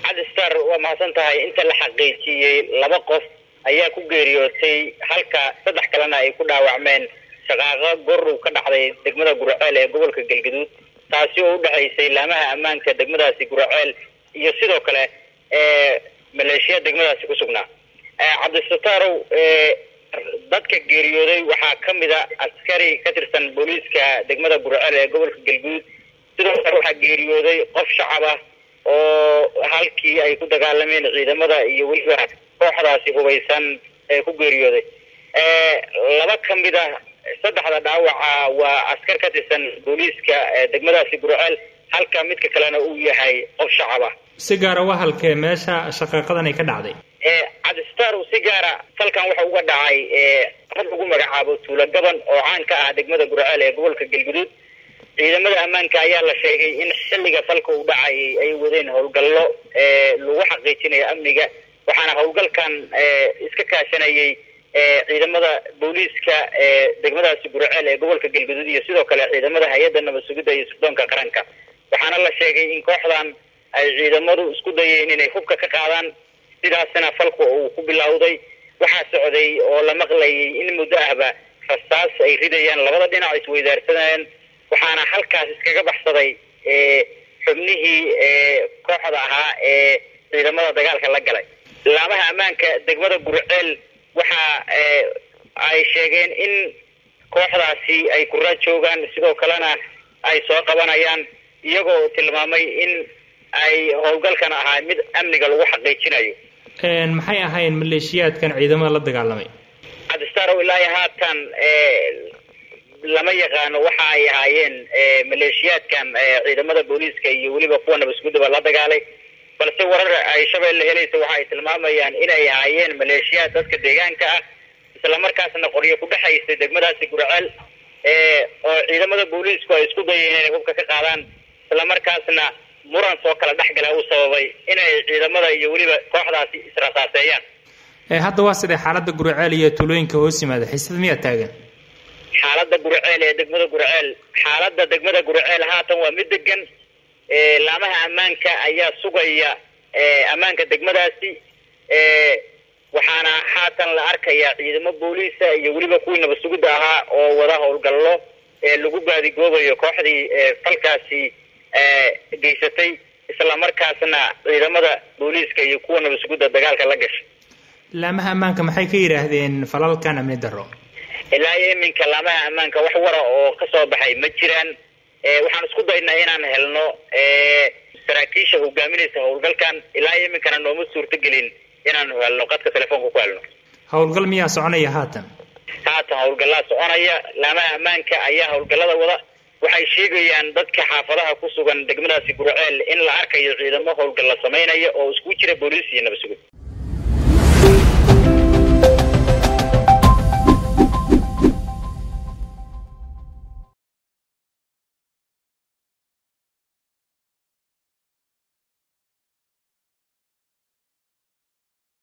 cabdistar waa mahadsan tahay inta la xaqiijiyey laba qof ayaa ku geeriyootay halka saddex kalena ay ku dhaawacmeen shaqaaqo gorow ka dhacday degmada guraceel ee gobolka galgaduud taasi oo u dhexaysay laamaha ammaanka degmadaasi guraceel iyo sidoo kale maleeshiya degmadaasi ku sugnaa cabdisatarow dadka geeriyooday waxaa ka mid a askari ka tirsan booliiska degmada guraceel ee gobolka galguduud sidoo kale waxaa geeriyooday qof shacab ah oo halkii ay ku dagaalameen ciidamada iyo weliba kooxdaasi hubaysan ee ku geeriyooday laba ka mid a saddexda dhaawaca waa askar ka tirsan booliiska degmadaasi guraceel halka midka kalena uu yahay qof shacab ah si gaara waa halkee meesha shaqaaqadan ay ka dhacday cabdistar si gaara falkan waxa uga dhacay rag lagu magacaabo tuulo gaban oo caan ka ah degmada guraceel ee gobolka galguduud ciidamada ammaanka ayaa la sheegay in xilliga falka uu dhacayay ay wadeen howlgallo lagu xaqiijinayo amniga waxaana howlgalkan iska kaashanayay ciidamada booliiska ee degmadaasi guraceel ee gobolka galguduud iyo sidoo kale ciidamada hay-adda nabad sugidda iyo sugdoonka qaranka waxaana la sheegay in kooxdan ay ciidamadu isku dayeen inay hubka ka qaadaan sidaasna falku uu ku bilowday waxaa socday oo la maqlayay in muddo ahba rastaas ay ridayaan labada dhinac isweydaarsanayaan waxaana halkaas iskaga baxsaday xubnihii kooxda ahaa ee ciidamada dagaalka la galay laamaha ammaanka degmada gurceel waxa ay sheegeen in kooxdaasi ay kura joogaan sidoo kalena ay soo qabanayaan iyagoo tilmaamay in ay howlgalkan ahaa mid amniga lagu xaqiijinayo maxay ahayn maleeshiyaadkan ciidamada la dagaalamay cabdistarow ilaa iyo haatan lama yaqaano waxa ay ahaayeen maleeshiyaadkan ciidamada booliiska iyo weliba kuwa nabadgudaba la dagaalay balse warar ay shabeelle helaysa waxa ay tilmaamayaan inay ahaayeen maleeshiyaad dadka deegaanka ah islamarkaasna qoryo ku dhexaysay degmadaasi gurceel oo ciidamada booliisku ay isku dayeen inay hubka ka qaadaan islamarkaasna muran soo kala dhexgala uu sababay inay ciidamada iyo weliba kooxdaasi israsaaseeyaan hadda waa sidee xaalada gurceel iyo tuulooyinka hoos yimaada xiisada miyaa taagan xaalada gurceel ee degmada gurceel xaalada degmada gurceel haatan waa mid degan laamaha ammaanka ayaa sugaya ammaanka degmadaasi waxaana haatan la arkayaa ciidamo booliisa iyo weliba kuwii nabad sugidda ahaa oo wada howlgallo lagu baadigoobayo kooxdii falkaasi geysatay islamarkaasna ciidamada booliiska iyo kuwa nabad sugidda dagaalka la gashay laamaha ammaanka maxay ka yidhaahdeen falalkan amni darro ilaa iyo iminka laamaha ammaanka wax wara oo kasoo baxay ma jiraan waxaan isku daynaa inaan helno saraakiisha hogaaminaysa howlgalkan ilaa iyo iminkana nooma suurtogelin inaanu helno qadka telefoonka ku helno howlgal miyaa soconaya haatan haatan howlgallaa soconaya laamaha ammaanka ayaa howlgallada wada waxay sheegayaan dadka xaafadaha ku sugan degmadaasi gurceel in la arkayo ciidamo howlgalla samaynaya oo isku jira booliis iyo nabad sugid